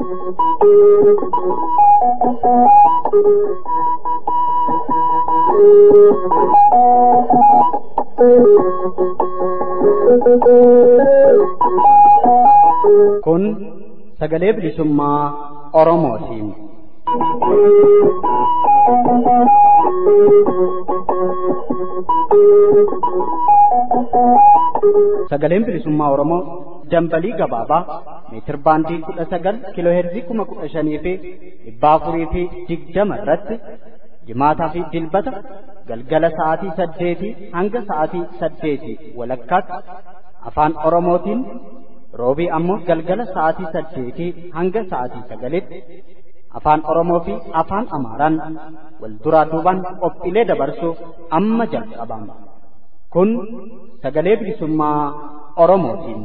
Kun sagalee bilisummaa Oromootiin. Sagaleen bilisummaa Oromoo dambalii gabaabaa meetir baandii kudha sagal kiiloo heerzii kuma kudha shanii fi dhibba afurii fi digdama irratti jimaataa fi dilbata galgala sa'aatii saddeetii hanga sa'aatii saddeetii walakkaatti afaan Oromootiin roobii ammoo galgala sa'aatii saddeetii hanga sa'aatii sagalitti afaan Oromoo fi afaan Amaaraan wal duraa duubaan qophiilee dabarsuuf amma jalqabama. Kun sagalee bilisummaa Oromootiin.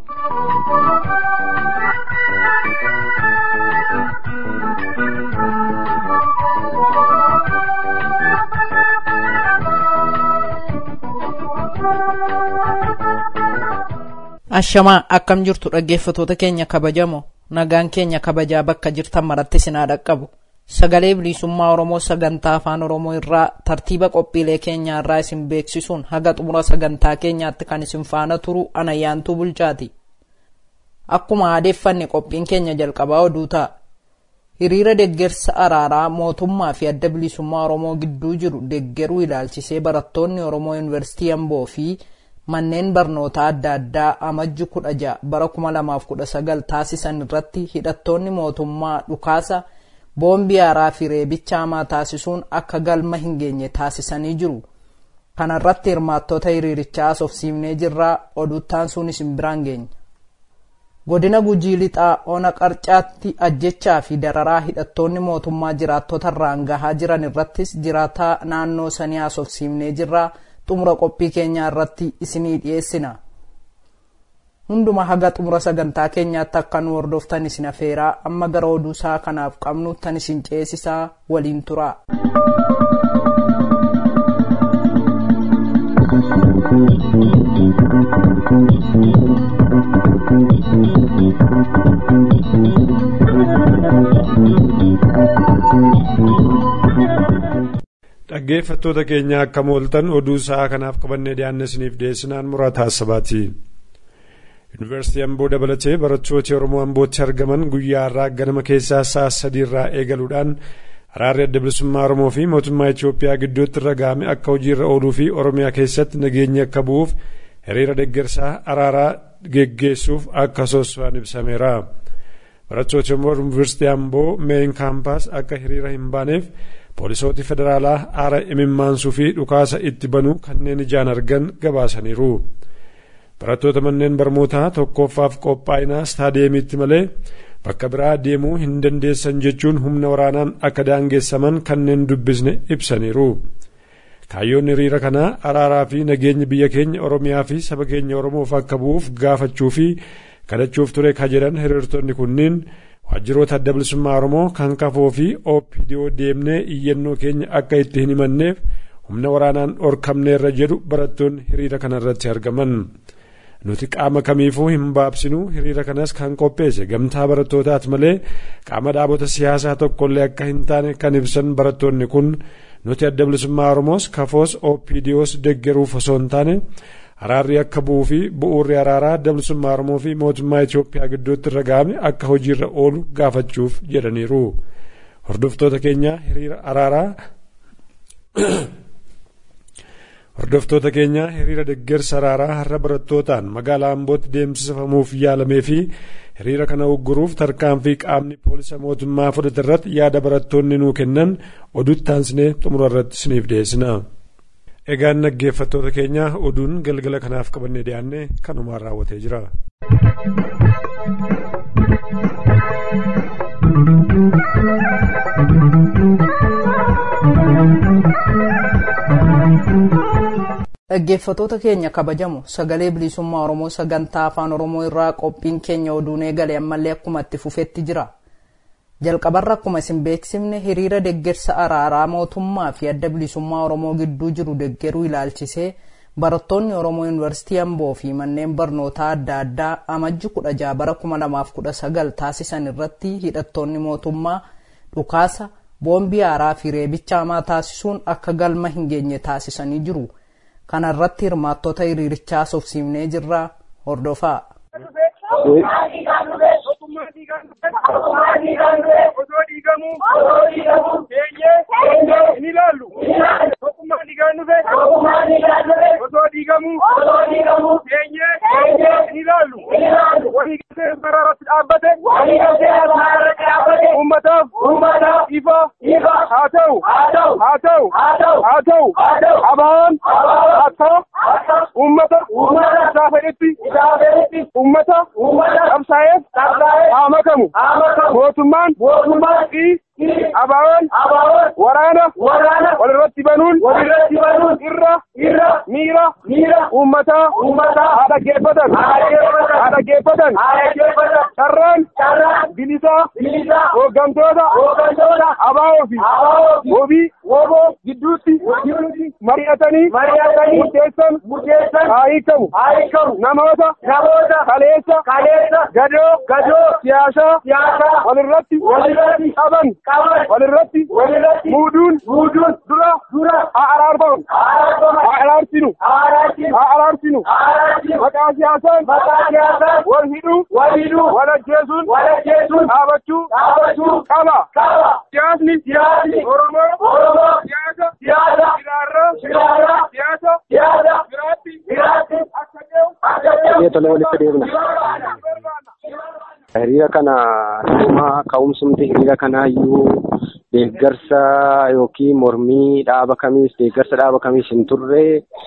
Ashamaa akkam jirtu dhaggeeffatoota keenya kabajamoo nagaan keenya kabajaa bakka jirtan maratti sinaa dhaqqabu sagalee bilisummaa Oromoo sagantaa afaan Oromoo irraa tartiiba qophiilee keenyaa irraa isin beeksisuun haga xumura sagantaa keenyaatti kan isin faana turu anayyaantuu bulchaati. Akkuma aadeeffanne qophiin keenya jalqabaa oduu ta'a. Hiriira deggersa araaraa mootummaa fi adda bilisummaa Oromoo gidduu jiru deggeruu ilaalchisee barattoonni Oromoo Yuunivarsiitii Amboo fi manneen barnootaa adda addaa amajji kudha ja'a bara kuma lamaaf kudha sagal taasisan irratti hidhattoonni mootummaa dhukaasa boombii haaraa fi reebicha hamaa taasisuun akka galma hin geenye taasisanii jiru. Kana irratti hirmaattota hiriirichaa haasofsiifnee jirraa oduuttaan sun isin biraan geenya. Godina Gujii Lixaa Ona Qarcaatti ajjechaa fi dararaa hidhattoonni mootummaa jiraattota irraan gahaa jiran irrattis jiraataa naannoo sanii haasofsiifnee jirraa xumura qophii keenyaa irratti isinii dhiyeessina. Hunduma haga xumura sagantaa keenyaatti akka nu hordoftan isin afeeraa amma gara oduu isaa kanaaf qabnu tan isin ceesisaa waliin turaa. dhaggeeffattoota keenya akka mooltan oduu sa'aa kanaaf qabannee dhiyaanne isiniif dhiyeessinaan muraata hasabaati. Yuunivarsiitii Amboo dabalatee barattooti Oromoo Ambootti argaman guyyaa har'aa ganama keessaa sa'a sadii irraa eegaluudhaan araarri adda bilisummaa Oromoo fi mootummaa Itoophiyaa gidduutti irra ga'ame akka hojiirra ooluu fi Oromiyaa keessatti nageenyi akka bu'uuf hiriira deggersaa araaraa geggeessuuf akka soosso'an ibsameera. Barattooti Yuunivarsiitii Amboo meen kaampaas akka hiriira hin baaneef poolisooti federaalaa aara imimmaansuu fi dhukaasa itti banuu kanneen ijaan argan gabaasaniiru. Barattoota manneen barnootaa tokkoffaaf qophaa'inaa staadeemiitti malee bakka biraa deemuu hin dandeessan jechuun humna waraanaan akka daangeessaman kanneen dubbisne ibsaniiru. Kaayyoon hiriira kanaa araaraa fi nageenyi biyya keenya Oromiyaa fi saba keenya Oromoof akka bu'uuf gaafachuu fi kadhachuuf ture ka jedhan hiriirtonni kunniin waajjiroota adda bilisummaa Oromoo kan kafoo fi OPDO deemnee iyyannoo keenya akka itti hin himanneef humna waraanaan dhorkamneerra jedhu barattoonni hiriira kanarratti argaman. Nuti qaama kamiifuu hin baabsinu hiriira kanas kan qopheesse gamtaa barattootaati malee qaama dhaabota siyaasaa tokkollee akka hin taane kan ibsan barattoonni kun nuti adda bilisummaa Oromoos kafoos OPDOs deggeruuf osoo hin taane araarri akka bu'uu fi bu'uurri araaraa adda bilisummaa Oromoo fi mootummaa Itoophiyaa gidduutti irra ga'ame akka hojiirra oolu gaafachuuf jedhaniiru. Hordoftoota keenya hiriira araaraa Hordoftoota keenya hiriira deggersa araaraa har'a barattootaan magaalaa Ambootti deemsifamuuf yaalamee fi hiriira kana ugguruuf tarkaanfii qaamni poolisa mootummaa fudhate irratti yaada barattoonni nuu kennan oduutti taansinee xumura irratti isiniif dhiyeessina. Egaan dhaggeeffattoota keenya oduun galgala kanaaf qabannee dhiyaanne kanumaan raawwatee jira. Dhaggeeffatoota keenya kabajamu sagalee bilisummaa Oromoo sagantaa afaan Oromoo irraa qophiin keenya oduun eegale ammallee akkuma itti fufetti jira. Jalqabarra akkuma isin beeksifne hiriira deggersa araaraa mootummaa fi adda bilisummaa Oromoo gidduu jiru deggeruu ilaalchisee barattoonni oromoo yuunivarsiitii amboo fi manneen barnootaa adda addaa amajji kudha jaha bara kuma lamaaf kudha sagal taasisan irratti hidhattoonni mootummaa dhukaasa boombii haaraa fi reebicha hamaa taasisuun akka galma hin geenye taasisanii jiru kana irratti hirmaattota hiriirichaa sofsiifnee jirra hordofaa. osoo dhiigamuu teenyee hin ilaallu tokkummaan dhiigaan dhufe osoo dhiigamuu teenyee hin ilaallu walii galtee karaa irratti dhaabbate ummataaf ifa haa ta'u haa ta'u haa ta'u abaan akka ummata isaa fedhetti ummata qabsaa'eef haa makamu mootummaan fi abaan waraana walirratti banuun irra miira uummataa haa dhaggeeffatan haa dhaggeeffatan carraan bilisaa hooggantoota abaa'oo fi wabii gidduutti mari'atanii murteessan haa hiikamu namoota kaleessa gadoo siyaasaa walirratti qaban walirratti muuduun dura haa araarfamu haa araarsinu haa araarsinu maqaa siyaasaan wal hidhuu wal ajjeesuun dhaabachuu qaba siyaasni oromoo siyaasa jiraarraa siyaasa biraatti akka Tolee walitti deebina. Hiriira kana dhuma ka'umsumti hiriira kanaayyuu deeggarsa yookiin mormii dhaaba kamiis deeggarsa dhaaba kamiis hin turre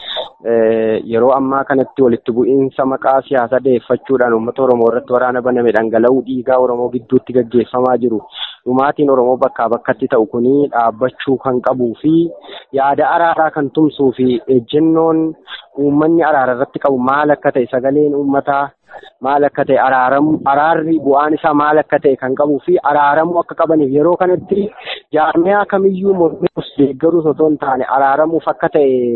yeroo ammaa kanatti walitti bu'iinsa maqaa siyaasaa deeffachuudhaan uummata Oromoo irratti waraana baname dhangala'uu dhiigaa Oromoo gidduutti gaggeeffamaa jiru. Dhumaatiin Oromoo bakkaa bakkatti ta'u kuni dhaabbachuu kan qabuu fi yaada araaraa kan tumsuu fi ejjennoon uummanni araara irratti qabu maal akka ta'e sagaleen uummataa maal akka ta'e araaramu araarri bu'aan isaa maal akka ta'e kan qabuu fi araaramuu akka qabaniif yeroo kanatti jaarmiyaa kamiyyuu mormuus deeggaruus otoo hin taane araaramuuf akka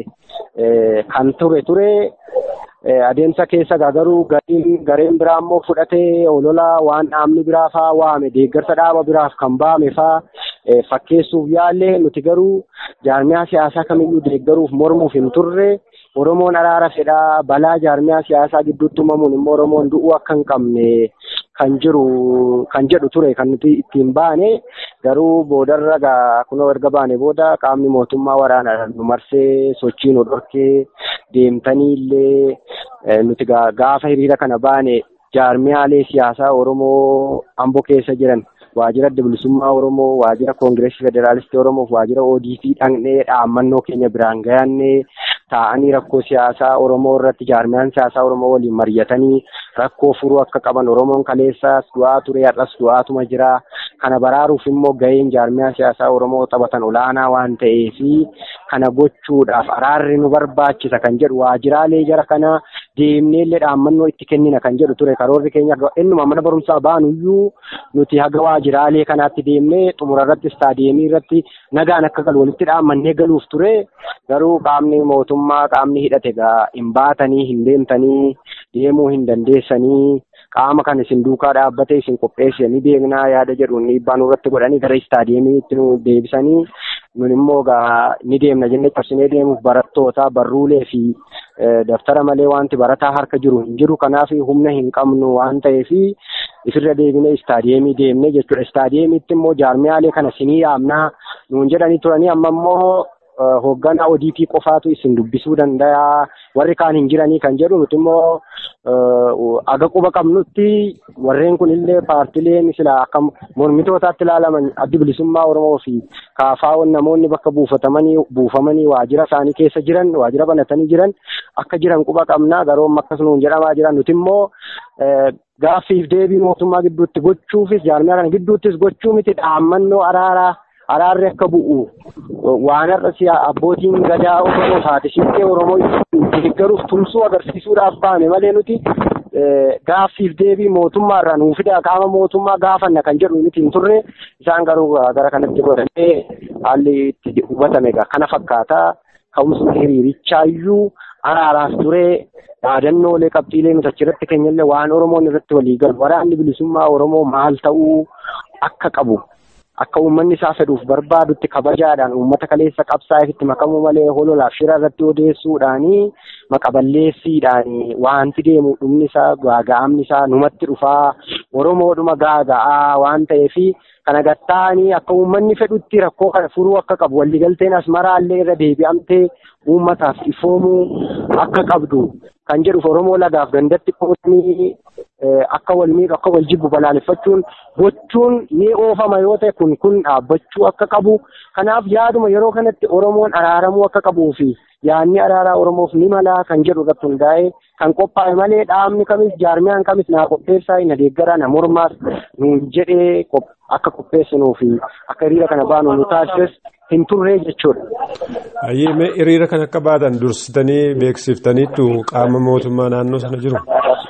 ta'e kan ture ture adeemsa keessa garuu gariin gareen biraa immoo fudhatee olola waan dhaabni biraa faa waame deeggarsa dhaaba biraaf kan baame faa fakkeessuuf yaalle nuti garuu jaarmiyaa siyaasaa kamiyyuu deeggaruuf mormuuf hin turre Oromoon araara fedhaa balaa jaarmiyaa siyaasaa gidduutti uumamuun immoo Oromoon du'uu akka hin qabne kan jiru kan jedhu ture kan nuti ittiin baane garuu boodarra gaa kunoo erga baane booda qaamni mootummaa waraanaa nu marsee sochii nu dhorkee deemtanii illee nuti gaafa hiriira kana baane jaarmiyaalee siyaasaa Oromoo amboo keessa jiran waajjira adda bilisummaa Oromoo waajjira koongireesii federaalistii Oromoof waajjira ODP dhaqnee dhaammannoo keenya biraan gayaannee taa'anii rakkoo siyaasaa Oromoo irratti jaarmiyaan siyaasaa Oromoo waliin mari'atanii rakkoo furuu akka qaban Oromoon kaleessaas du'aa ture har'as du'aatuma jira. Kana baraaruuf immoo gaheen jaarmiyaa siyaasaa Oromoo taphatan olaanaa waan ta'eefi kana gochuudhaaf araarri nu barbaachisa kan jedhu waajjiraalee jara kana deemnee illee dhaammannoo itti kennina kan jedhu ture karoorri keenya innuma mana barumsaa baanuyyuu nuti haga waajjiraalee kanaatti deemnee xumura irratti istaadiyeemii irratti nagaan akka galu walitti dhaammannee galuuf ture garuu qaamni mootummaa qaamni hidhate gaa hin baatanii hin deemtanii deemuu hin dandeessanii qaama kan isin duukaa dhaabbate isin qopheesse ni beeknaa yaada jedhuun dhiibbaa nurratti godhanii gara istaadiyeemiitti nu deebisanii nun immoo gaa ni deemna jennee cabsinee deemuuf barattoota barruulee fi daftara malee wanti barataa harka jiru hin jiru kanaaf humna hin qabnu waan ta'eef ifirra deebinee istaadiyeemii deemnee jechuudha istaadiyeemiitti immoo jaarmiyaalee kana sinii yaamnaa nuun jedhanii turanii amma immoo hoogganaa ODP qofaatu isin dubbisuu danda'a warri kaan hin jiranii kan jedhu nuti immoo aga quba qabnutti warreen kun illee paartileen sila akka mormitootaatti ilaalaman addi bilisummaa Oromoo fi kaafaawwan namoonni bakka buufatamanii buufamanii waajjira isaanii keessa jiran waajjira banatanii jiran akka jiran quba qabnaa garuu akkasumas jedhamaa jiran nuti immoo gaaffiif deebii mootummaa gidduutti gochuufis jaarmiyaa kana gidduuttis gochuu miti dhaammannoo araaraa araarri akka bu'u waan har'a siyaa abbootiin gadaa Oromoo taate shittee Oromoo deeggaruuf tumsuu agarsiisuudhaaf baane malee nuti gaaffiif deebii mootummaa irraa nuuf fida qaama mootummaa gaafanna kan jedhu miti hin turre isaan garuu gara kanatti godhamee haalli itti hubatame kana fakkaata ka'umsi hiriirichaayyuu araaraas ture yaadannoolee qabxiilee nuti achirratti keenyallee waan Oromoon irratti walii galu waraanni bilisummaa Oromoo maal ta'uu akka qabu akka uummanni isaa fedhuuf barbaadutti kabajaadhaan uummata kaleessa qabsaa'eef itti makamuu malee hololaaf shira irratti odeessuudhaanii maqaballeessiidhaanii wanti deemu dhumni isaa gaaga'amni isaa numatti dhufaa Oromoodhuma gaaga'aa waan ta'eefi kana gattaanii akka uummanni fedhutti rakkoo kana furuu akka qabu waliigalteen asmaraallee irra deebi'amtee uummataaf ifoomuu akka qabdu kan jedhuuf Oromoo lagaaf gandatti qoodanii akka wal miidhu akka wal jibbu balaaleffachuun gochuun ni oofama yoo ta'e kun kun dhaabbachuu akka qabu kanaaf yaaduma yeroo kanatti Oromoon araaramuu akka qabuu fi yaadni araaraa Oromoof ni malaa kan jedhu irratti hundaa'ee kan qophaa'e malee dhaabni kamis jaarmiyaan kamis naa qopheessaa na deeggaraa na mormaas nuun jedhee akka qopheessinuu fi akka hiriira kana baanu nu taasises hin turree jechuudha. Ayyee hiriira kan akka baatan dursitanii beeksiftaniittu qaama mootummaa naannoo sana jiru.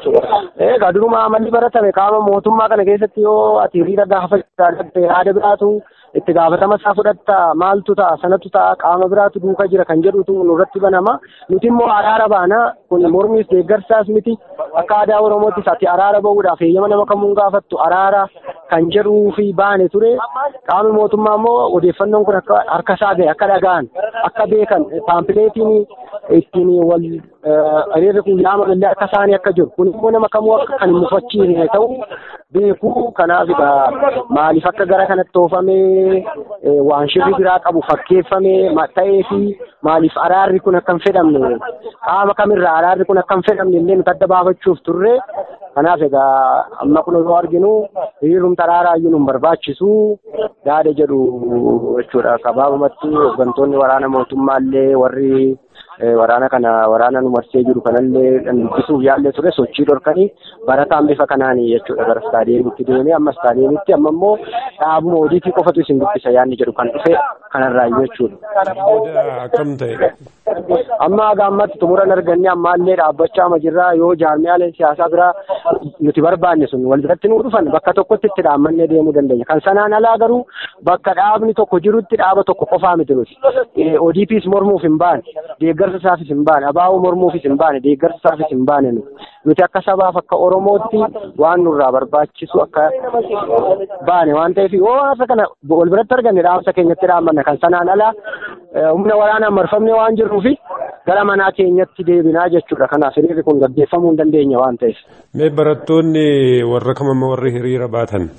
Egaa duruma amalli baratame qaama mootummaa kana keessatti yoo ati hiriira gaafachuu yaada biraatu itti gaafatama isaa fudhatta maaltu ta'a sanatu ta'a qaama biraatu duuka jira kan jedhutu nurratti banama nuti immoo araara baana kun mormiis deeggarsaas miti akka aadaa oromoottis ati araara ba'uudhaaf heeyyama nama kamuun gaafattu araara kan jedhuu fi baane ture qaamni mootummaa immoo odeeffannoon kun akka harka isaa gahe akka dhaga'an akka beekan paampileetiin ittiin wal hiriirri kun yaamamallee akka isaanii akka jiru kun immoo nama kamuu akka kan hin mufachiisne ta'u beekuu kanaaf egaa maaliif akka gara kanatti oofamee waan shirri biraa qabu fakkeeffamee ta'ee fi maaliif araarri kun akka hin fedhamne qaama kamirraa araarri kun akka hin fedhamne illee nuti adda baafachuuf turre kanaaf egaa amma kun yoo arginu hiriirumti araaraayyuu nu barbaachisu yaada jedhu jechuudha gabaabumatti hooggantoonni waraana mootummaallee warri waraana kana waraana nu marsee jiru kanallee dubbisuuf yaallee ture sochii dhorkanii barataan bifa kanaanii jechuudha gara istaadiyeemitti deemee amma istaadiyeemitti amma immoo dhaabuma hojiitii qofatu isin dubbisa yaadni jedhu kan dhufe kanarraayyuu jechuudha. Booda akkam ta'e? Amma gaammatti xumuran arganne ammaallee dhaabbachaa ma jirraa yoo jaarmiyaaleen siyaasaa biraa nuti barbaanne sun wal biratti nuu dhufan bakka tokkotti itti dhaammannee deemuu dandeenya. Kan sanaan alaa garuu bakka dhaabni tokko jirutti dhaaba tokko qofaa miti nuti. ODPs mormuuf hin baane. Deeggarsa isaafis hin baane. Abaa'uu mormuufis hin baane. Deeggarsa isaafis hin baane nuti. Nuti akka sabaaf akka Oromootti waan nurraa barbaachisu akka baane waan ta'eef yoo haasa kana wal biratti arganne dhaamsa keenyatti dhaammanna. Kan sanaan alaa humna waraanaan marfamne waan jirruufi gara manaa keenyatti deebinaa jechuudha. Kanaaf hiriirri kun gaggeeffamuu hin dandeenya waan ta'eef. Mee barattoonni warra kamamma warri hiriira baatan?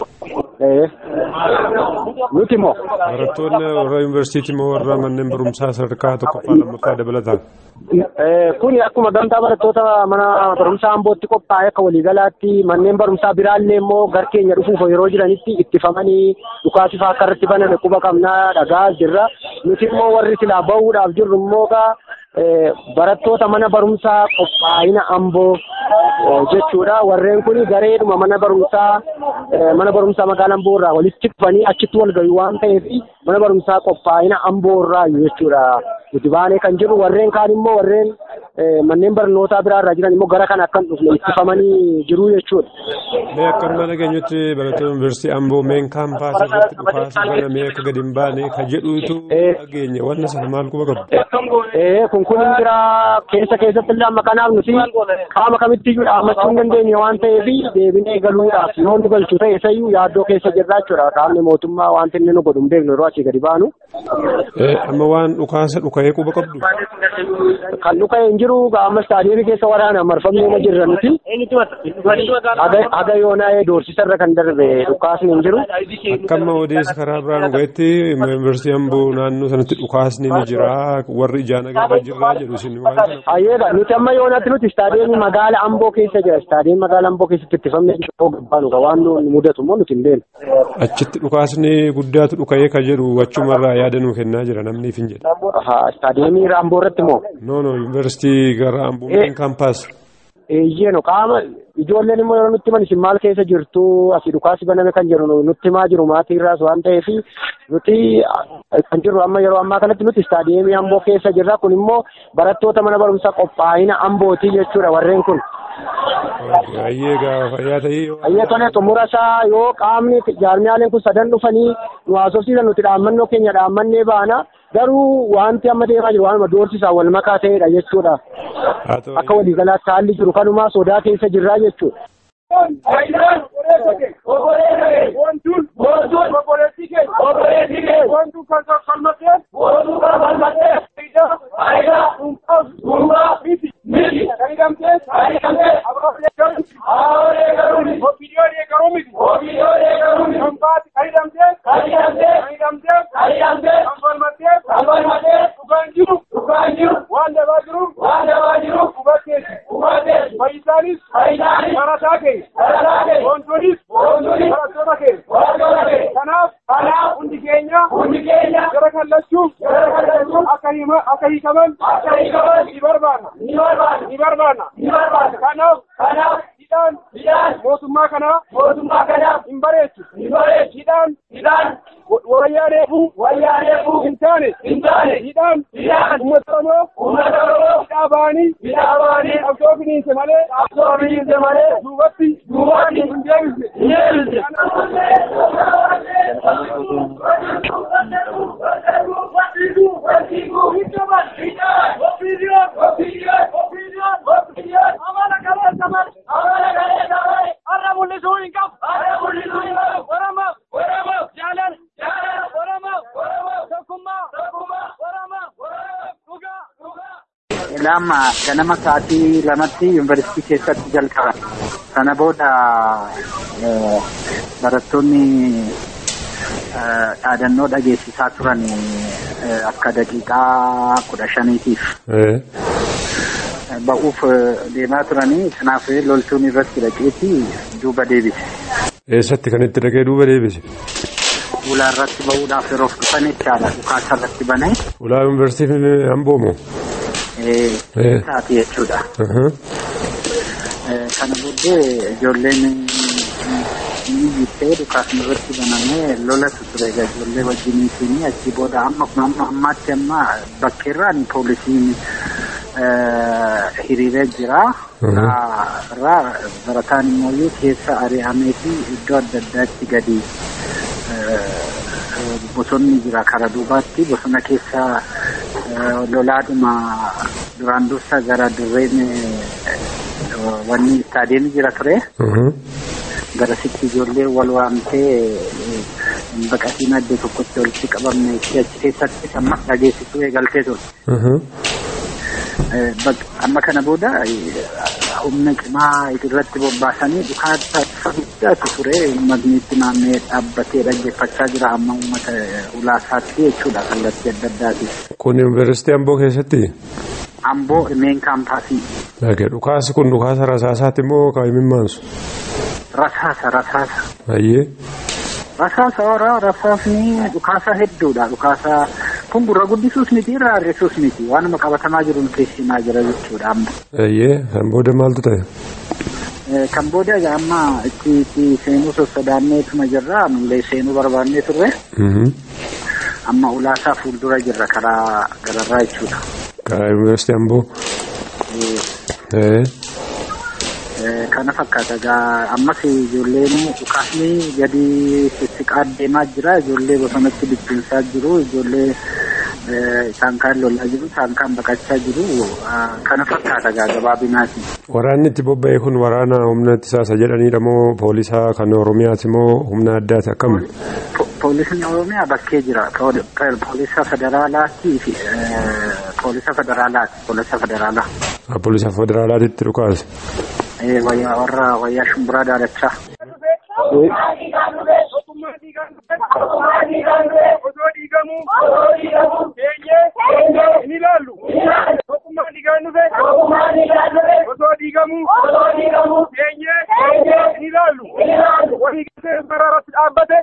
Nuti moo? Barattoonni warra yuunivarsiitii moo warra manneen barumsaa sadarkaa tokkoffaa lammaffaa dabalataan? Kuni akkuma gamtaa barattoota mana barumsaa ambootti qophaa'e akka waliigalaatti manneen barumsaa biraallee immoo gar keenya dhufuuf yeroo jiranitti ittifamanii dhukaasifaa akka irratti baname quba qabnaa dhagaa jirra. Nuti immoo warri silaa bahuudhaaf jirru immoo gaa barattoota mana barumsaa qophaa'ina amboo jechuudha. Warreen kun gareedhuma mana barumsaa mana barumsaa magaalaa amboo irraa walitti dhufanii achitti wal gahu waan ta'eef mana barumsaa qophaa'ina amboo irraa jechuudha. Nuti baanee kan jiru warreen kaan immoo warreen manneen barnootaa biraa irraa jiran immoo gara kana akkan dhufne ittifamanii jiru jechuudha. Mee akka amma dhageenyutti barattoota yuunivarsiitii amboo meen kaampaasii irratti dhukaasa kana mee akka gadi hin baane ka jedhuutu dhageenya wanna sana maal quba qabu? Kun kun hin jira keessa keessatti illee amma kanaaf nuti qaama kamitti iyyuu dhaammachuu hin dandeenye waan ta'eef deebinee galuudhaaf yoo nu galchu ta'e isayyuu yaaddoo keessa jirra jechuudha. Qaamni mootummaa wanti inni nu godhu hin beeknu yeroo asii gadi baanu. Amma waan dhukaasa dhuka'ee quba qabdu? Kan dhuka'e hin jiru amma istaadiyeemii keessa waraanaan marfamnee ma jirra nuti. Haga yoonaa'ee doorsisa irra kan darbe dhukaasni hin jiru. Akka amma odeessa karaa biraan gahetti yuunivarsiitii amboo naannoo sanatti dhukaasni ni jira warri ijaan agarra jirraa jedhu isin waan kana. Ayyeedha nuti amma yoonatti nuti istaadiyeemii magaala amboo keessa jira istaadiyeemii magaala amboo keessatti ittifamne yoo gabbaanu waan nu mudatu immoo nuti hin beeknu. Achitti dhukaasni guddaatu dhuka'ee ka jedhu achumarraa yaada nuu kennaa jira namni hin jedhe. Istaadiyeemii amboo irratti moo? No no yuunivarsiitii gara amboo main kaampaas. Eeyyeeno qaama ijoolleen immoo yeroo nutti himan isin maal keessa jirtu asii dhukaasi baname kan jedhu nutti himaa jiru maatii irraas waan ta'eef nuti kan jirru amma yeroo ammaa kanatti nuti istaadiyeemii amboo keessa jirra kun immoo barattoota mana barumsaa qophaa'ina ambootii jechuudha warreen kun. Ayyee gaafa fayyaa ta'ee. Ayyee tole xumura isaa yoo qaamni jaarmiyaaleen kun sadan dhufanii nu haasofsiisan nuti dhaammannoo keenya dhaammannee baana garuu wanti amma deemaa jiru waanuma doorsisaan wal makaa ta'edha jechuudha. Akka waliigalaatti haalli jiru kanumaa sodaa keessa jirraa jechuudha. Faayidaan wantuun obboleettii keenya wantuun kan falmattee faayidaa dhuunfaaf miti kan hidhamtee abaabolee garuu ofiidiyoolee garuu miti kan baate kan hidhamtee kan hidhamtee kan falmattee dhugaan jiru waan dabaa jiru hubatteeti fayyisaanis barataa keenya wantoonnis barattoota keenya kanaaf hundi keenya gara kallachuuf akka hiikaman ni barbaanna ni barbaanna kanaaf hidhaan mootummaa kanaa hin bareechu hidhaan wayyaaneefuu hin taane hidhaan uummata oromoo hidhaa ba'anii qabsoo finiinse malee duubatti hin deebisne lama ganama sa'aatii lamatti yuunivarsiitii keessatti jalqaban. Sana booda barattoonni dhaadannoo dhageessisaa turan akka daqiiqaa kudha shaniitiif ba'uuf deemaa turanii kanaaf loltuun irratti dhaqeeti duuba deebise. Eessatti kan itti dhaqee duuba deebise? Ulaa irratti ba'uudhaaf yeroof dhufan jechaadha dhukaasa irratti banee. Ulaa yuunivarsiitiin Amboomoo? taati jechuudha. Kana booddee ijoolleen ni jittee dhukaasni irratti banamee lolatu ture egaa ijoollee wajjiniitiin achi booda amma amma ammaatti amma bakkeerraan poolisiin hiriiree jira. Irraa barataan immoo keessa ari'ameeti iddoo adda addaatti gadi bosonni jira karaa duubaatti bosona keessa lolaadhuma duraan dursa gara dirreen wanni istaadiyeemii jira ture. Garasitti ijoollee wal waamtee baqatiin addee tokkotti walitti qabamne achi keessatti amma dhageessisuu eegaltee ture. Amma kana booda humna cimaa irratti bobbaasanii dhukaasa guddaatu ture uummatniitti naannee dhaabbatee dhaggeeffachaa jira amma uummata ulaasaatti jechuudha kallattii adda addaati. Kun yuunivarsiitii Amboo keessatti? Amboo meen kaampaasii. Dhukaasi kun dhukaasa rasaasaati moo kan himimmaansu? Rasaasa rasaasa. Ayyee. Rasaasa horaa rasaasni dhukaasa hedduudha dhukaasa kun gurra guddisuus miti irraa harrisuus miti waanuma qabatamaa jiruun keessumaa jira jechuudha amma. Ayyee kan booda maaltu ta'e? Kan booda egaa amma itti seenuu sossodaanneetuma jirra nullee seenuu barbaannee turre. Amma ulaasaa fuuldura jirra karaa gararraa jechuudha. Karaa yuunivarsiitii Amboo. Kana fakkaata egaa ammas ijoolleen dhukaasni gadi sissiqaa deemaa jira ijoollee bosonatti bittinsaa jiru ijoollee isaan kaan lolaa jiru isaan kaan baqachaa jiru kana fakkaata egaa gabaabinaati. Waraanni itti bobba'e kun waraana humna ittisaasa jedhanidha moo poolisaa kan Oromiyaati moo humna addaati akkam? Poolisni Oromiyaa bakkee jira. Poolisa federaalaati fi poolisa federaalaati. Poolisa federaalaa. Poolisa federaalaatitti dhukaase. wayyaa warra wayyaa shumburaa daalachaa. Osoo dhiigamuu keenyee hin ilaallu. Tokkummaan dhiigaan dhufe osoo dhiigamuu keenyee hin ilaallu. Walii galtee sararratti dhaabbate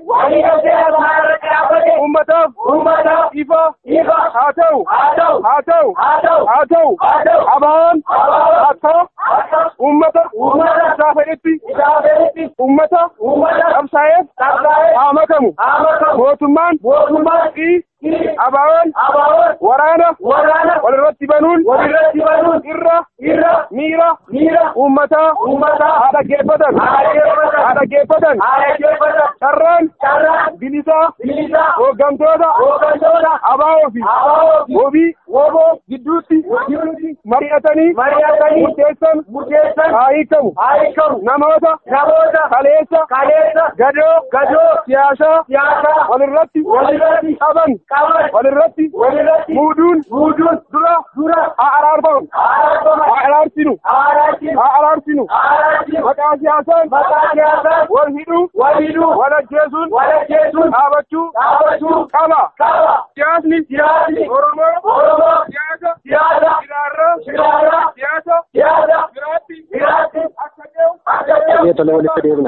uummataaf ifa haa ta'u haa ta'u haa ta'u abaan akka uummata isaa fedhetti uummata qabsaa'eef haa makamu mootummaan Abaawoon waraana walirratti banuun irra miira uummataa haa dhaggeeffatan haa dhaggeeffatan carraan bilisaa hooggantoota abaawoo fi wobii gidduutti mari'atanii murteessan haa hiikamu namoota kaleessa gadoo siyaasaa walirratti qaban walirratti muuduun dura haa araarfamu haa araarsinu haa araarsinu maqaa siyaasaan wal hidhuu wal ajjeesuun dhaabachuu qaba siyaasni oromoo siyaasa jiraarraa siyaasa biraatti akka ta'u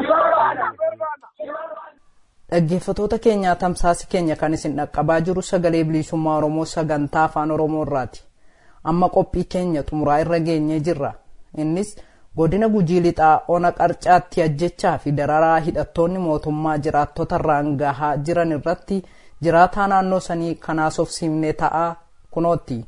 Dhaggeeffatoota keenyaa tamsaasi keenya kan isin dhaqqabaa jiru sagalee bilisummaa Oromoo sagantaa afaan Oromoo irraati. Amma qophii keenya xumuraa irra geenyee jirra. Innis godina gujii lixaa ona qarcaatti ajjechaa fi dararaa hidhattoonni mootummaa jiraattota irraan gahaa jiran irratti jiraataa naannoo sanii kanaas of siimnee ta'aa kunootti.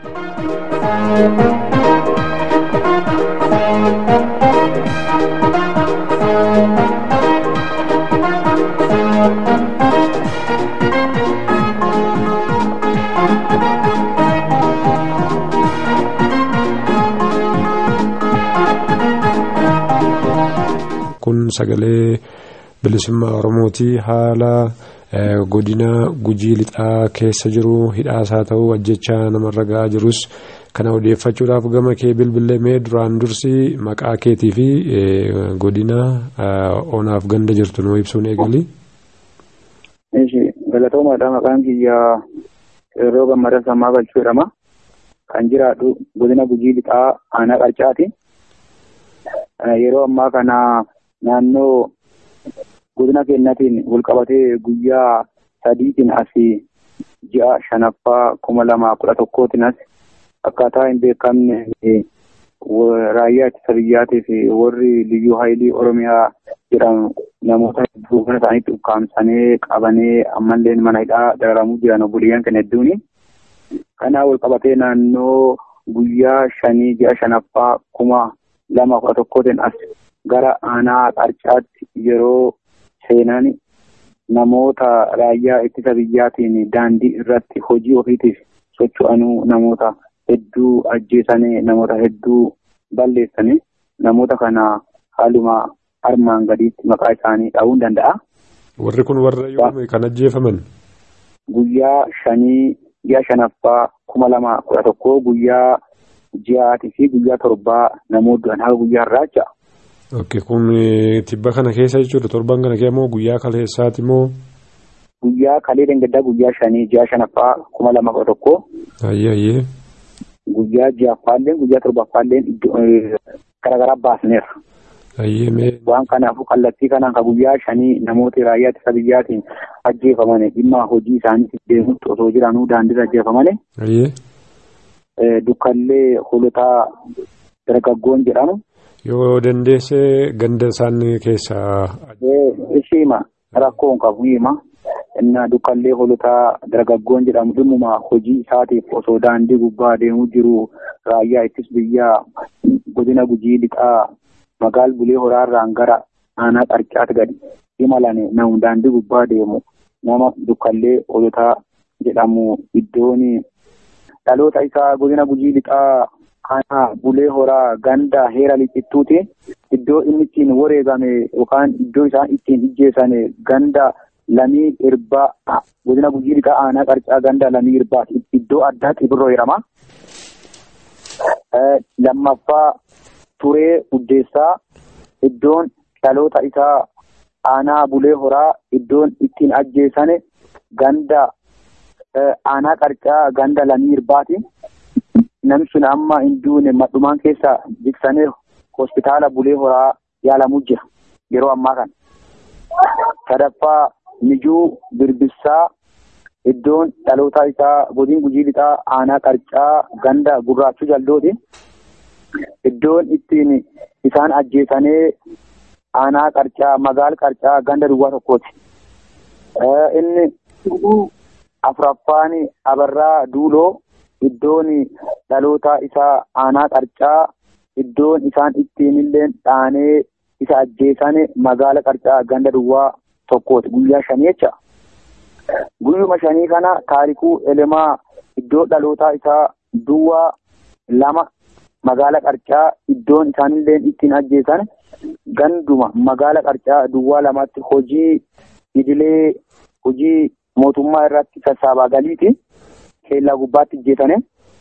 kun sagalee bilisummaa oromooti haala godina gujii lixaa keessa jiru hidhaasaa ta'uu ajjechaa namarra ga'aa jirus kana odeeffachuudhaaf gama kee bilbilee duraan dursi maqaa keetii fi godina onaaf ganda jirtu nuu ibsuun eegali. Galatoomaadha maqaan kiyya yeroo gammada sammaa galchuu jedhama. Kan jiraadhu godina gujii lixaa aanaa qarcaati. Yeroo ammaa kana naannoo godina keenyatiin walqabatee guyyaa sadiitiin asii ji'a shanaffaa kuma lama kudha tokkootiin as akkaataa hin beekamne raayyaa ittisa biyyaatii fi warri liyyuu haayilii oromiyaa jedhamu namoota hedduu mana isaaniitti ukkaamsanii qabanii ammallee mana hidhaa dararamuu jiran obboleeyyan kan hedduuni. Kanaa walqabatee naannoo guyyaa shanii ji'a shanaffaa kuma lama kudha tokkootiin as gara aanaa qarcaatti yeroo seenan namoota raayyaa ittisa biyyaatiin daandii irratti hojii ofiitiif socho'anuu namoota hedduu ajjeesanii namoota hedduu balleessanii namoota kana haaluma armaan gadiitti maqaa isaanii dha'uu danda'a. Warri kun warra yoom kan ajjeefaman? Guyyaa shanii ji'a shanaffaa kuma lama kudha tokkoo guyyaa ji'aatii fi guyyaa torbaa namoota du'an haga guyyaa irraa jecha. Ok kun tibba kana keessa jechuudha torban kana keessa moo guyyaa kaleessaati moo? Guyyaa kalee dangaddaa guyyaa shanii ji'a shanaffaa kuma lama kudha tokkoo. Ayyee ayyee. Guyyaa ji'affaallee guyyaa torbaffaallee garaagaraa baasneerra. Ayyee mee. Waan kanaafuu kallattii kanaan ka guyyaa shanii namoota raayyaa ittisa biyyaatiin ajjeefaman dhimma hojii isaaniitiif deemutti osoo jiranuu daandiirra ajjeefaman. Ayyee. Dukkallee holotaa dargaggoon jedhamu. Yoo dandeesse ganda isaan keessaa. Ishiima rakkoon qabu hima. Inna dukkallee holotaa dargaggoon jedhamu dhimmuma hojii isaatiif osoo daandii gubbaa deemuu jiru raayyaa ittisa biyyaa godina gujii lixaa magaal bulee horaarraan gara aanaa qarcaatti gadi imalan namu daandii gubbaa deemu nama dukkallee holotaa jedhamu iddoon dhaloota isaa godina gujii lixaa aanaa bulee horaa ganda heera lixittuuti iddoo inni ittiin wareegame yookaan iddoo isaan ittiin ijjeessan ganda lamii irbaa godina gujii lixaa aanaa qarcaa ganda lamii irbaa iddoo addaa xibirroo jedhama. Lammaffaa turee uddeessaa iddoon dhaloota isaa aanaa bulee horaa iddoon ittiin ajjeessan ganda aanaa qarcaa ganda lamii irbaati. Namni sun amma hin duune madhumaan keessa jiksanii hospitaala bulee horaa yaalamuu jira yeroo ammaa kana. Sadaffaa mijuu birbissaa iddoon dhaloota isaa godin gujii lixaa aanaa qarcaa ganda gurraachuu jaldooti. Iddoon ittiin isaan ajjeesanii aanaa qarcaa magaal qarcaa ganda duwwaa tokkooti. Inni afuraffaan abarraa duuloo iddoon dhaloota isaa aanaa qarcaa iddoon isaan ittiin illee dhaanee isa ajjeesan magaala qarcaa ganda duwwaa tokkooti guyyaa shanii jecha. Guyyuma shanii kana taarikuu elemaa iddoo dhalootaa isaa duwwaa lama magaala qarcaa iddoon isaanillee ittiin ajjeesan ganduma magaala qarcaa duwwaa lamatti hojii idilee hojii mootummaa irratti sassaabaa galiiti keellaa gubbaatti ajjeesane.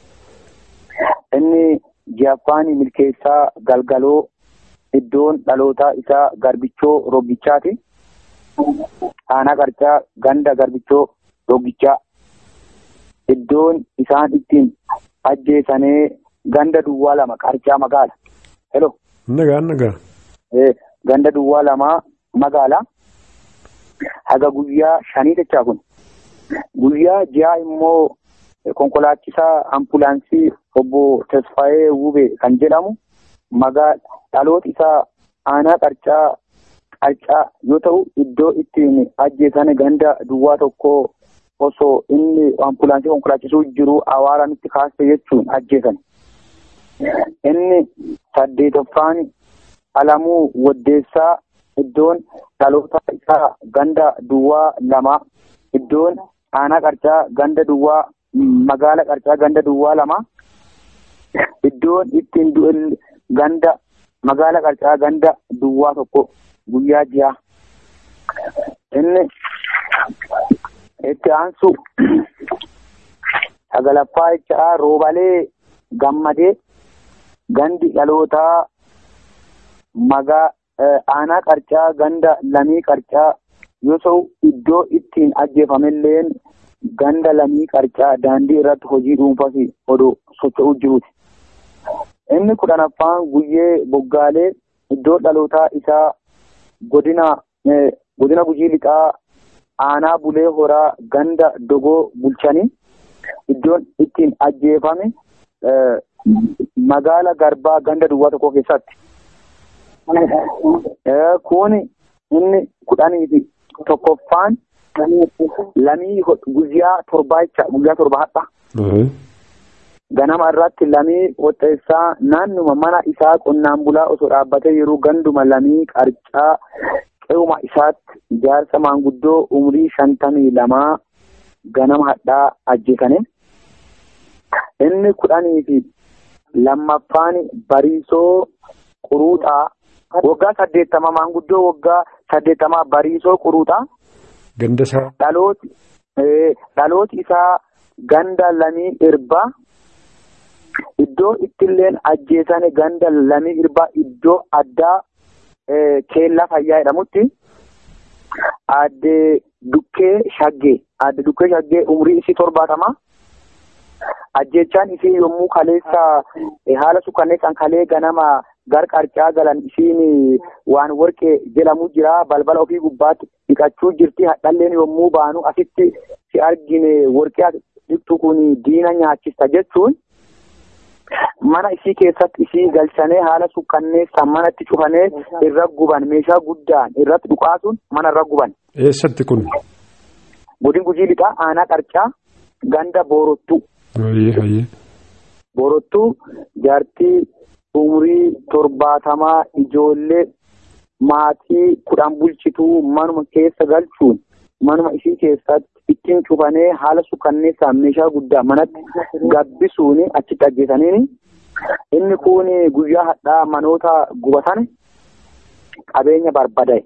Inni ji'affaan milkeessaa galgaloo iddoon dhalootaa isaa garbichoo roggichaati. Aanaa qarcaa ganda garbichoo roggichaa. Iddoon isaan ittiin ajjeesanii ganda duwwaa lama qarcaa magaala. Hello. Nagaa nagaa. Ganda duwwaa lama magaala. Haga guyyaa shanii jechaa kun. Guyyaa ji'a immoo konkolaachisaa ambulaansii obbo Tasfaayee Wube kan jedhamu magaala dhaloota isaa aanaa qarcaa qarcaa yoo ta'u iddoo ittiin ajjeesan ganda duwwaa tokko osoo inni ambulaansii konkolaachisuu jiru awaaranitti kaase jechuun ajjeesan. Inni saddeetoffaan alamuu waddeessaa iddoon dhaloota isaa ganda duwwaa lama iddoon aanaa qarcaa ganda duwwaa magaala qarcaa ganda duwwaa lama iddoon ittiin du'e ganda magaala qarcaa ganda duwwaa tokko guyyaa ji'a. Inni itti aansu sagalaffaa jechaa roobalee gammadee gandi dhalootaa magaa aanaa qarcaa ganda lamii qarcaa yoo ta'u iddoo ittiin ajjeefamilleen ganda lamii qarcaa daandii irratti hojii dhuunfaa fi odoo socho'uu jiruuti. Inni kudhanaffaan guyyee boggaalee iddoo dhalootaa isaa godina godina gujii lixaa aanaa bulee horaa ganda dogoo bulchanii iddoon ittiin ajjeefame magaala garbaa ganda duwwaa tokko keessatti. Kun inni kudhanii fi tokkoffaan lamii guyyaa torbaa jecha guyyaa torba hadha. Ganama irratti lamii qopheessaa naannuma mana isaa qonnaan bulaa osoo dhaabbatee yeroo ganduma lamii qarcaa qe'uma isaatti ijaarsa maanguddoo umrii shantamii lamaa ganama hadhaa ajjeesane. Inni kudhanii fi lammaffaan bariisoo quruuxaa waggaa saddeettama maanguddoo waggaa saddeettamaa bariisoo quruuxaa. Ganda isaa. Dhalooti dhalooti isaa ganda lamii irbaa. Iddoo ittilleen ajjeesane ganda lamii irbaa iddoo addaa keellaa fayyaa jedhamutti aadde dukkee shaggee aadde dukkee shaggee umrii isii torbaatama. Ajjeechaan isii yommuu kaleessa haala suukanneessaan kalee ganama gar qarcaa galan isiin waan warqee jedhamu jira balbala ofii gubbaatti dhiqachuu jirti hadhalleen yommuu baanu asitti si argine warqee dhiqxu kun diina nyaachista jechuun. mana isii keessatti isii galchanii haala suukanneessaan manatti cufanii irra guban meeshaa guddaan irratti dhukaasuun mana irra guban. Eessatti kun? Godina gujii lixaa aanaa qarcaa ganda boorottuu. Boorottuu jaartii umurii torbaatamaa ijoollee maatii kudhan bulchituu manuma keessa galchuun manuma isii keessatti ittiin cufanii haala suukanneessaan meeshaa guddaa manatti gabbisuun achitti ajjeesaniini. Inni kun guyyaa hadhaa manoota gubatan qabeenya barbadaa'e.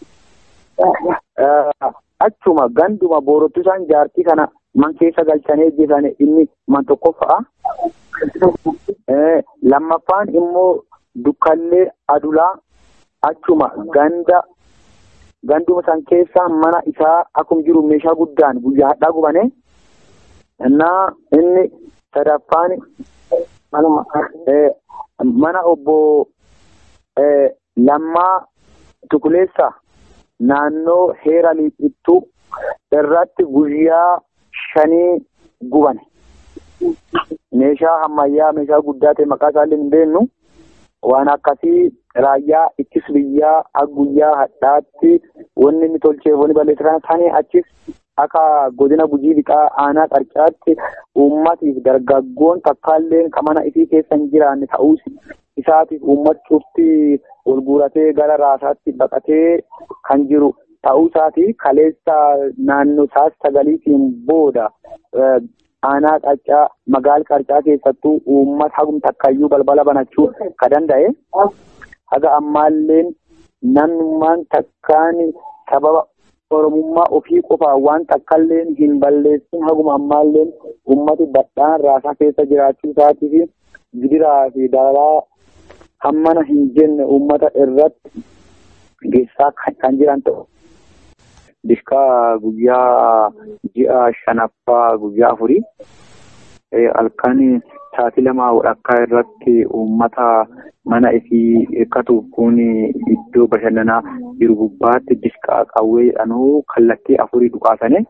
Achuma ganduma boorottuu isaan jaartii kana man keessa galchanii ajjeesan inni man tokkoffa'a. Lammaffaan immoo dukkallee adulaa achuma ganda ganduma san keessa mana isaa akkuma jiru meeshaa guddaan guyyaa hadhaa gubane. Innaa inni sadaffaan mana obbo Lammaa Tukuleessa naannoo heera liixittuu irratti guyyaa shanii gubane. Meeshaa ammayyaa meeshaa guddaa ta'e maqaa isaallee hin beeknu waan akkasii raayyaa ittis biyyaa guyyaa hadhaatti wanni inni tolchee wanni balleessan isaanii achis akka godina gujii lixaa aanaa qarcaatti uummatiif dargaggoon takkaalleen mana isii keessa hin jiraanne ta'uus isaatiif uummati cufti ol guuratee gara raasaatti baqatee kan jiru ta'uu isaati kaleessa naannoo isaas sagaliitiin booda aanaa qarcaa magaal qarcaa keessattuu uummata hagum takkayyuu balbala banachuu ka danda'e haga ammaalleen namnummaan takkaan sababa oromummaa ofii qofaa waan takkaalleen hin balleessin haguma ammaalleen uummati badhaan raasaa keessa jiraachuu isaatii fi gidiraa fi dararaa hammana hin jenne uummata irratti geessaa kan jiran ta'u. Dishqaa guyyaa ji'a shanaffaa guyyaa afurii halkan sa'aatii lamaa walakkaa irratti uummata mana isii eeggatuuf kun iddoo bashannanaa jiru gubbaatti dishqaa qawwee jedhanuu kallattii afurii dhukaasane.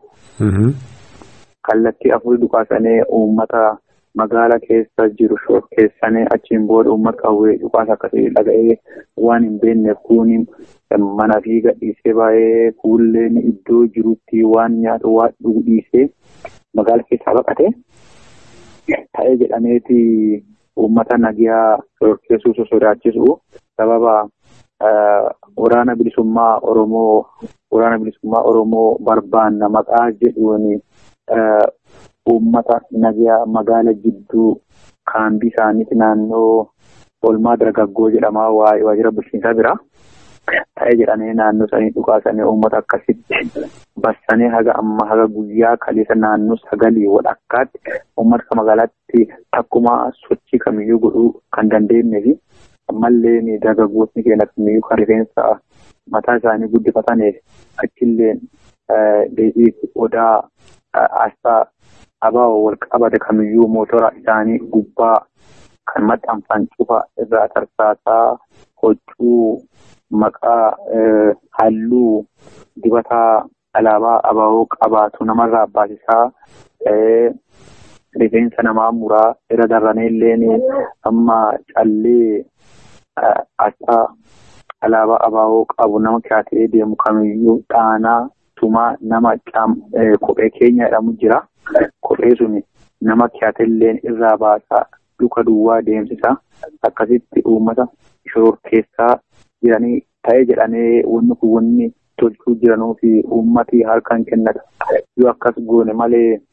Kallattii afurii dhukaasane uummata magaala keessa jiru shorkeessanii achiin booda uummata qawwee dhukaasa akkasii dhaga'ee waan hin beekneef kun mana fi gadhiisee baay'ee fuulleen iddoo jirutti waan nyaatu waan dhugu dhiisee magaala keessaa baqate. Ta'ee jedhameeti uummata nagiyaa shorkeessuu sodaachisu sababa waraana bilisummaa Oromoo waraana bilisummaa Oromoo barbaanna maqaa jedhuun uummata nagiyaa magaala jidduu kaambii isaaniiti naannoo olmaa dargaggoo jedhamaa waajjira bulchiinsaa bira. Ta'ee jedhamee naannoo isaanii dhukaasanii uummata akkasitti bassanii haga amma haga guyyaa kaleessa naannoo sagalii walakkaatti uummata magaalaatti takkuma sochii kamiyyuu godhuu kan dandeenye fi ammallee dargaggootni keenya kamiyyuu kan rifeensa mataa isaanii guddifataniif achillee deebii odaa asxaa abaa wal qabate kamiyyuu mootora isaanii gubbaa kan maxxanfan cufa irraa tarsaasaa huccuu maqaa halluu dibataa alaabaa abaaboo qabaatu namarraa baasisaa rifeensa namaa muraa irra darranee illeen amma callee asxaa alaabaa abaaboo qabu nama kaatee deemu kamiyyuu dhaanaa tumaa nama kophee keenya jedhamu jira. Kophee sun nama kaatelleen irraa baasaa duka duwwaa deemsisa akkasitti uummata shororkeessaa jiranii ta'ee jedhamee wanni kun wanni tolchuu jiranuu fi uummati harkaan kennata. Yoo akkas goone malee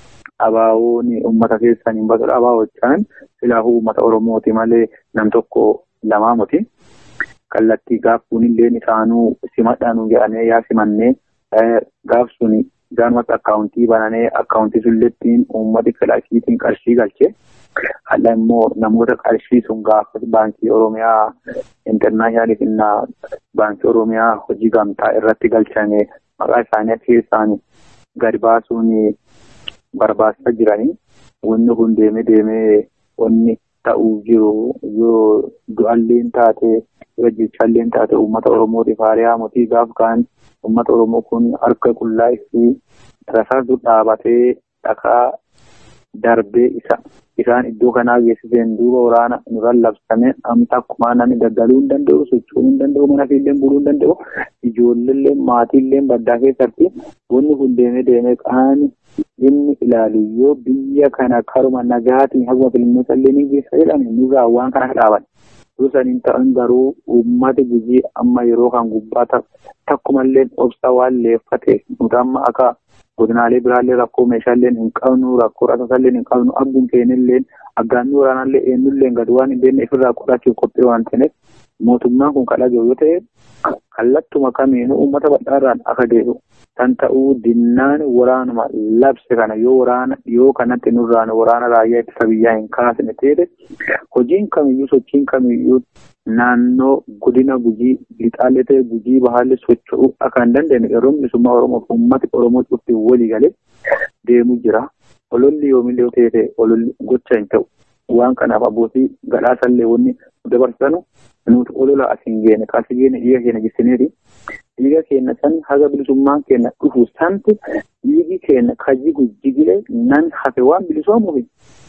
abaawoon uummata keessan hin baasudha. Abaawochaan silaafuu uummata Oromooti malee nam tokko lamaa muti. Kallattii gaaffuun illee isaanuu simadhaanuu jedhamee yaa simannee gaaf sun gaanumatti akkaawuntii bananee akkaawuntii sullettiin uummati filaashiitiin qarshii galchee halla immoo namoota qarshii sun gaafas baankii oromiyaa intarnaashinaaliif innaa baankii oromiyaa hojii gamtaa irratti galchame maqaa isaanii keessaan gadi baasuun barbaachisaa jiranii wanni kun deemee deemee wanni ta'uu jiru yoo du'alleen taate yoo jechalleen taate uummata oromootiif haariyaa mootii gaaf kaan uummata oromoo kun harka qullaa fi rasaasuu dhaabatee dhakaa darbee isa isaan iddoo kanaa geessiseen duuba waraana nurraan labsame amta akkuma namni daldaluu hin danda'u socho'uu hin danda'u mana fiillee buluu hin danda'u ijoolleellee maatiillee baddaa keessatti wanni kun deemee deemee qaani inni ilaalu yoo biyya kana karuma nagaatiin haguma filmoota illee ni geessa jedhame nurraa waan kana dhaaban. Dursaniin ta'an garuu uummata gujii amma yeroo kan gubbaa takkumallee obsa waan leeffate nuti amma akka godinaalee biraallee rakkoo meeshaalee hin qabnu rakkoo rasaasallee hin qabnu abbuun keenyallee aggaannii waraanaallee eenyullee gad waan hin beekne ofirraa qorachuuf qophii waan ta'eef mootummaan kun kadhage yoo ta'e kallattuma kamiinuu uummata bal'aarraan akka deebi'u kan ta'uu dinnaan waraanuma labse kana yoo waraana dhiyoo kanatti nurraan waraana raayyaa ittisa biyyaa hin kaasne ta'e hojiin kamiyyuu sochiin kamiyyuu naannoo godina gujii lixaallee ta'e gujii bahaallee socho'uu akka hin dandeenye yeroo bilisummaa Oromoo uummati Oromoo cufti walii galee deemuu jira. Ololli yoomillee ta'e ta'e ololli gocha hin ta'u. Waan kanaaf abbootii gadhaasallee wanni dabarsanu nuti olola as hin geene kaasi geene dhiiga keenya jessineeti. Dhiiga keenya san haga bilisummaan keenya dhufu santi dhiigi keenya kajigu jigilee nan hafe waan bilisoomuufi.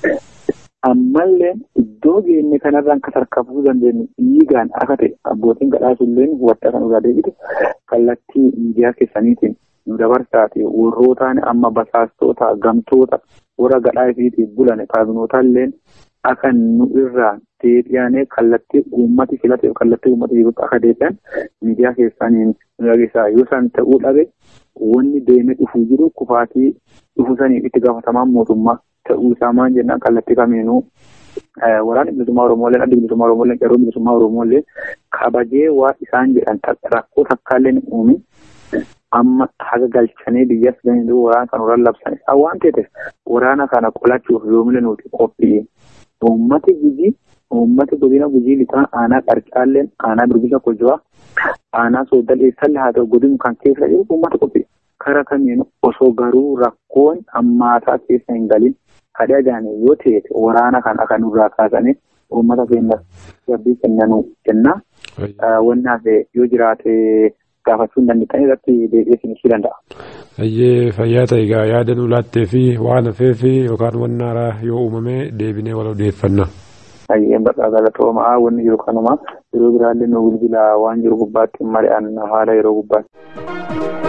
ammallee iddoo geenye kanarraan kan tarkaanfachuu dandeenyu dhiigaan akka ta'e abbootiin gadhaasulleen hubataa kan irraa deebitu kallattii miidiyaa keessaniitiin nu dabarsaati warrootaan amma basaastoota gamtoota warra gadhaa ifiitiif bulan kaabinootalleen akka nu irraa deebi'anii kallattii uummati filateef kallattii uummati jirutti akka deebi'an miidiyaa keessaniin nu dhageessaa yoo san ta'uu dhabe wanni deemee dhufuu jiru kufaatii dhufu saniif itti gaafatamaan mootummaa ta'uu isaa maan jennaan kallattii kamiinuu waraana bilisummaa Oromooleen adda bilisummaa Oromooleen qeerroo bilisummaa Oromooleen kabajee waa isaan jedhan rakkoo takkaallee hin uumin amma haga galchanii biyyas gahanii waraana kan waraan labsan isaa waan ta'eef waraana kana qolachuuf yoomile nuti qophii uummati gujii uummati godina gujii lixaa aanaa qarcaalleen aanaa birbisa kojoo aanaa sooddal eessallee haa ta'u godinu kan keessa jiru uummata qophii kara kamiin osoo garuu rakkoon hammaataa keessa hin galin kadhaa jaanii yoo ta'e waraana kana kan nurraa kaasanii uummata keenya gabbii kennanuu kenna. Wanni hafe yoo jiraate gaafachuu hin dandeenye irratti deebi'ee ibsuu danda'a. Ayyee fayyaa ta'e egaa yaada nu laattee fi waan hafee fi yookaan waan haaraa yoo uumame deebinee wal odeeffanna. Ayyee bakka galatoomaa wanni jiru kanuma yeroo biraallee nu bilbila waan jiru gubbaatti mari'an haala yeroo gubbaatti.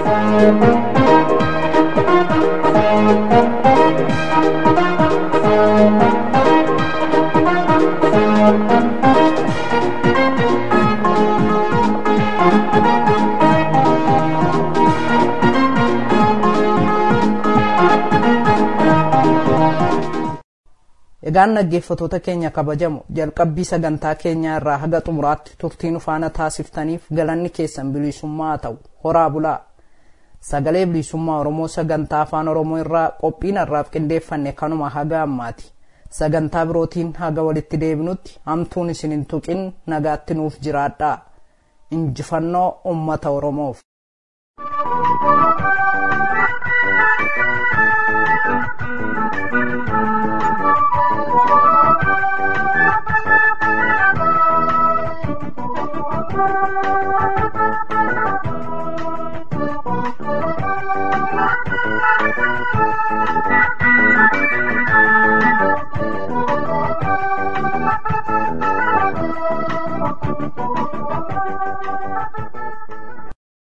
Egaan dhaggeeffattoota keenya kabajamu jalqabbii sagantaa keenyaa irraa haga xumuraatti turtii nu faana taasiftaniif galanni keessan bilisummaa haa ta'u horaa bulaa. Sagalee bilisummaa Oromoo sagantaa afaan Oromoo irraa qophiin har'aaf qindeeffanne kanuma haga ammaati. Sagantaa birootiin haga walitti deebinutti hamtuun isin hin tuqin nagaatti nuuf jiraadhaa. Injifannoo uummata Oromoof.